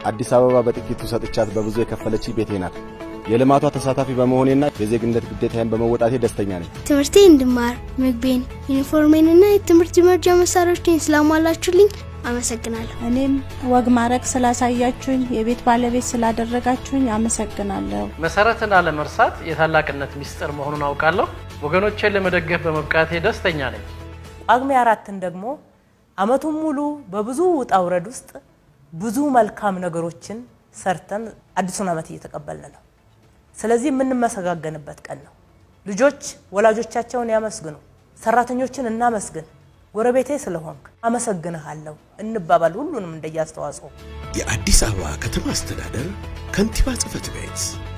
አዲስ አበባ በጥቂቱ ሰጥቻት በብዙ የከፈለች ቤቴ ናት። የልማቷ ተሳታፊ በመሆኔና የዜግነት ግዴታዬን በመወጣቴ ደስተኛ ነኝ። ትምህርቴ እንድማር ምግቤን፣ ዩኒፎርሜንና የትምህርት መርጃ መሳሪያዎችን ስላሟላችሁልኝ አመሰግናለሁ። እኔም ወግ ማድረግ ስላሳያችሁኝ፣ የቤት ባለቤት ስላደረጋችሁኝ አመሰግናለሁ። መሰረትን አለመርሳት የታላቅነት ሚስጥር መሆኑን አውቃለሁ። ወገኖቼን ለመደገፍ በመብቃቴ ደስተኛ ነኝ። ጳጉሜ አራትን ደግሞ አመቱን ሙሉ በብዙ ውጣ ውረድ ውስጥ ብዙ መልካም ነገሮችን ሰርተን አዲሱን አመት እየተቀበልን ነው። ስለዚህ የምንመሰጋገንበት ቀን ነው። ልጆች ወላጆቻቸውን ያመስግኑ፣ ሰራተኞችን እናመስግን። ጎረቤቴ ስለሆንክ አመሰግንሃለሁ እንባባል፣ ሁሉንም እንደየ አስተዋጽኦ። የአዲስ አበባ ከተማ አስተዳደር ከንቲባ ጽሕፈት ቤት